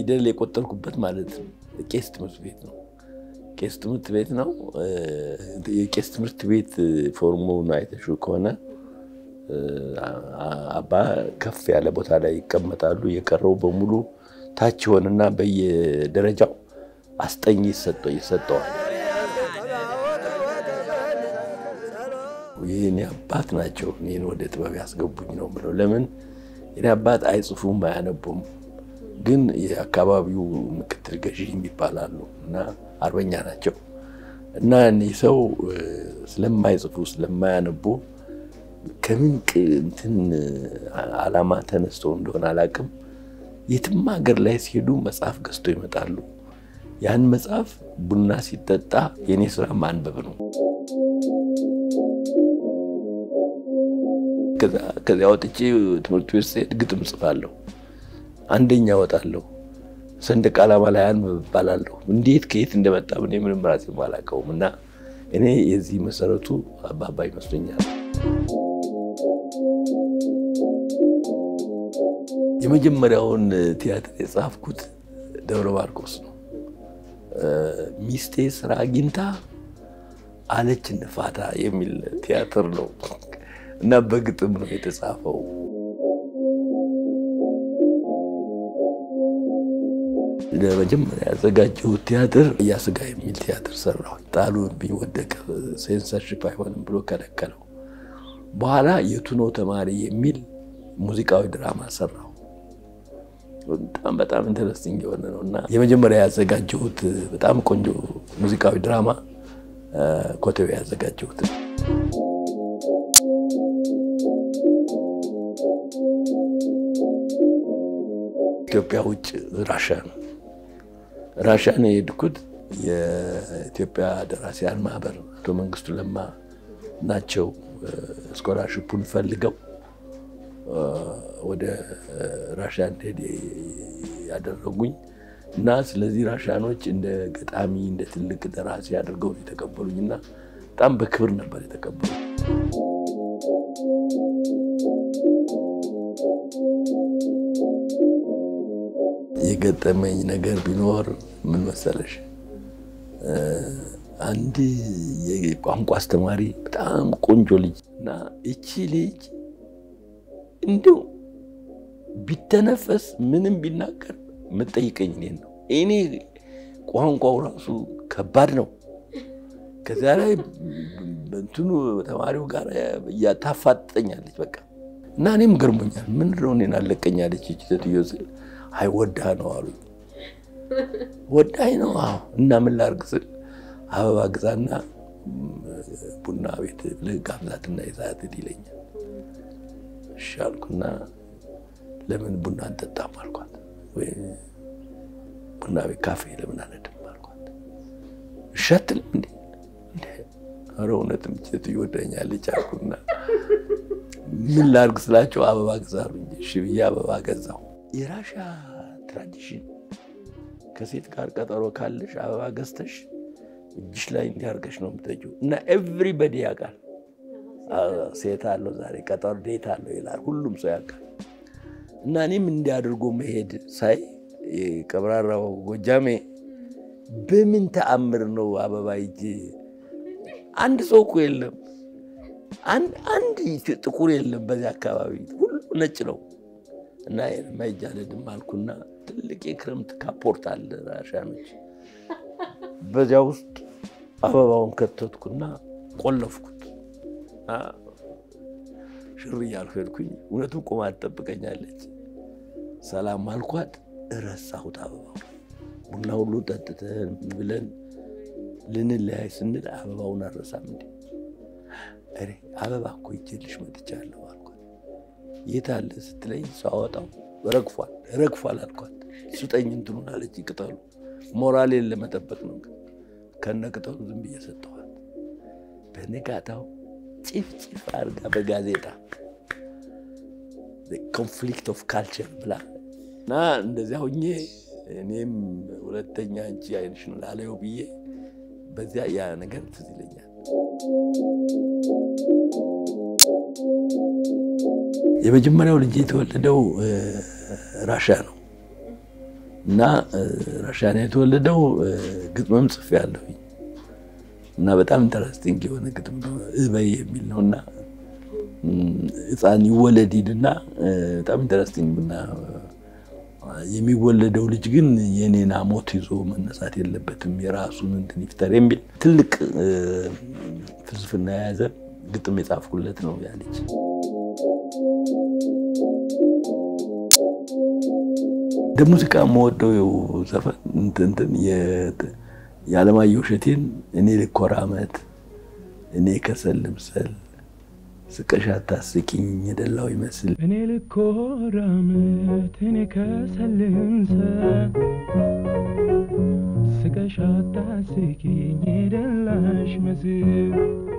ፊደል የቆጠርኩበት ማለት ቄስ ትምህርት ቤት ነው። ቄስ ትምህርት ቤት ነው። የቄስ ትምህርት ቤት ፎርሙን አይተሽው ከሆነ አባ ከፍ ያለ ቦታ ላይ ይቀመጣሉ። የቀረው በሙሉ ታች ይሆንና በየደረጃው አስጠኝ ይሰጠዋል። የኔ አባት ናቸው እኔን ወደ ጥበብ ያስገቡኝ ነው የምለው። ለምን የኔ አባት አይጽፉም አያነቡም፣ ግን የአካባቢው ምክትል ገዢ ይባላሉ እና አርበኛ ናቸው እና እኒህ ሰው ስለማይጽፉ ስለማያነቡ ከምን እንትን ዓላማ ተነስተው እንደሆነ አላውቅም፣ የትም ሀገር ላይ ሲሄዱ መጽሐፍ ገዝተው ይመጣሉ። ያን መጽሐፍ ቡና ሲጠጣ የኔ ስራ ማንበብ ነው። ከዚያ ወጥቼ ትምህርት ቤት ስሄድ ግጥም ጽፋለሁ፣ አንደኛ ወጣለሁ። ሰንደቅ ዓላማ ላይ አንብብ እባላለሁ። እንዴት ከየት እንደመጣ እኔ ምንም ራሴ አላውቀውም። እና እኔ የዚህ መሰረቱ አባባ ይመስለኛል። የመጀመሪያውን ቲያትር የጻፍኩት ደብረ ማርቆስ ነው። ሚስቴ ስራ አግኝታ አለች እንፋታ የሚል ቲያትር ነው እና በግጥም ነው የተጻፈው። ለመጀመሪያ ያዘጋጀሁት ቲያትር እያስጋ የሚል ቲያትር ሰራሁ። ጣሉብኝ፣ ወደቀ። ሴንሰርሽፕ አይሆንም ብሎ ከለከለው። በኋላ የቱኖ ተማሪ የሚል ሙዚቃዊ ድራማ ሰራሁ። በጣም በጣም ኢንተረስቲንግ የሆነ ነው እና የመጀመሪያ ያዘጋጀሁት በጣም ቆንጆ ሙዚቃዊ ድራማ ኮተቤ ያዘጋጀሁት ኢትዮጵያ ውጭ ራሻ ነው። ራሻ ነው የሄድኩት። የኢትዮጵያ ደራሲያን ማህበር አቶ መንግስቱ ለማ ናቸው ስኮላርሽፑን ፈልገው ወደ ራሻ እንድሄድ ያደረጉኝ እና ስለዚህ ራሻኖች እንደ ገጣሚ እንደ ትልቅ ደራሲ አድርገው የተቀበሉኝ እና በጣም በክብር ነበር የተቀበሉ። የገጠመኝ ነገር ቢኖር ምን መሰለሽ፣ አንድ የቋንቋ አስተማሪ በጣም ቆንጆ ልጅ እና እቺ ልጅ እንዲሁ ቢተነፈስ ምንም ቢናገር የምጠይቀኝ እኔን ነው። እኔ ቋንቋው ራሱ ከባድ ነው። ከዚያ ላይ እንትኑ ተማሪው ጋር እያታፋጠኛለች በቃ እና እኔም ገርሞኛል። ምን ነው እኔን አለቀኛለች ይቺ ሴትዮ ስል አይ ወዳ ነው አሉ። ወዳኝ ነው አዎ። እና ምን ላድርግ ስል አበባ ግዛና ቡና ቤት ብለህ ጋብዛትና ይዛት ይለኛል። እሺ አልኩና ለምን ቡና አንጠጣም አልኳት። ወይ ቡና ቤት ካፌ ለምን አንሄድም አልኳት። እሺ አትልም እንዴ? ኧረ እውነትም ሴትዮ ወዳኛለች አልኩና ምን ላድርግ ስላቸው አበባ ግዛሉ እንጂ እሺ ብዬ አበባ ገዛሁ። የራሻ ትራዲሽን ከሴት ጋር ቀጠሮ ካለሽ አበባ ገዝተሽ እጅሽ ላይ እንዲያርገሽ ነው የምትጠጪው እና ኤቭሪበዲ ያውቃል። ሴት አለው ዛሬ ቀጠሮ ዴት አለው ይላል። ሁሉም ሰው ያውቃል። እና እኔም እንዲያደርጎ መሄድ ሳይ ቀብራራው ጎጃሜ በምን ተአምር ነው አበባ ይዤ አንድ ሰው እኮ የለም፣ አንድ ጥቁር የለም በዚህ አካባቢ ሁሉ ነጭ ነው። እና ማይጃለድም አልኩና ትልቅ የክረምት ካፖርት አለ ራሻኖች፣ በዚያ ውስጥ አበባውን ከተትኩና ቆለፍኩት። ሽር እያልኩ ሄድኩኝ። እውነቱም ቆማ ትጠብቀኛለች። ሰላም አልኳት፣ እረሳሁት አበባው። ቡና ሁሉ ጠጥተን ብለን ልንለያይ ስንል አበባውን አረሳም እንዴ? እኔ አበባ እኮ ይዤልሽ መጥቻለሁ አልኳት። የት አለ ስትለኝ ሳወጣው ረግፏል ረግፏል አልኳት። ስጠኝ እንትኑን አለች። ቅጠሉ ሞራሌን ለመጠበቅ ነው። ከነ ቅጠሉ ዝም ብዬ ሰጠኋት። በንጋታው ጭፍጭፍ አድርጋ በጋዜጣ ኮንፍሊክት ኦፍ ካልቸር ብላ እና እንደዚያ ሁኜ እኔም ሁለተኛ አንቺ አይንሽን ላለየው ብዬ በዚያ ያ ነገር ትዝ ይለኛል። የመጀመሪያው ልጅ የተወለደው ራሻ ነው እና ራሻን የተወለደው ግጥምም ጽፌያለሁኝ እና በጣም ኢንተረስቲንግ የሆነ ግጥም ነው። እበይ የሚል ነው እና ሕፃን ይወለድ ሂድና በጣም ኢንተረስቲንግ እና የሚወለደው ልጅ ግን የኔን ሞት ይዞ መነሳት የለበትም የራሱን እንትን ይፍጠር የሚል ትልቅ ፍልስፍና የያዘ ግጥም የጻፍኩለት ነው ያ ልጅ። እንደ ሙዚቃ የምወደው ዘፈን እንትን የዓለማየሁ እሸቴን እኔ ልኮራመት እኔ ከሰል ልምሰል ስቀሽ አታስቂኝ የደላው ይመስል እኔ ልኮራመት እኔ ከሰል ልምሰል ስቀሽ አታስቂኝ የደላሽ መስል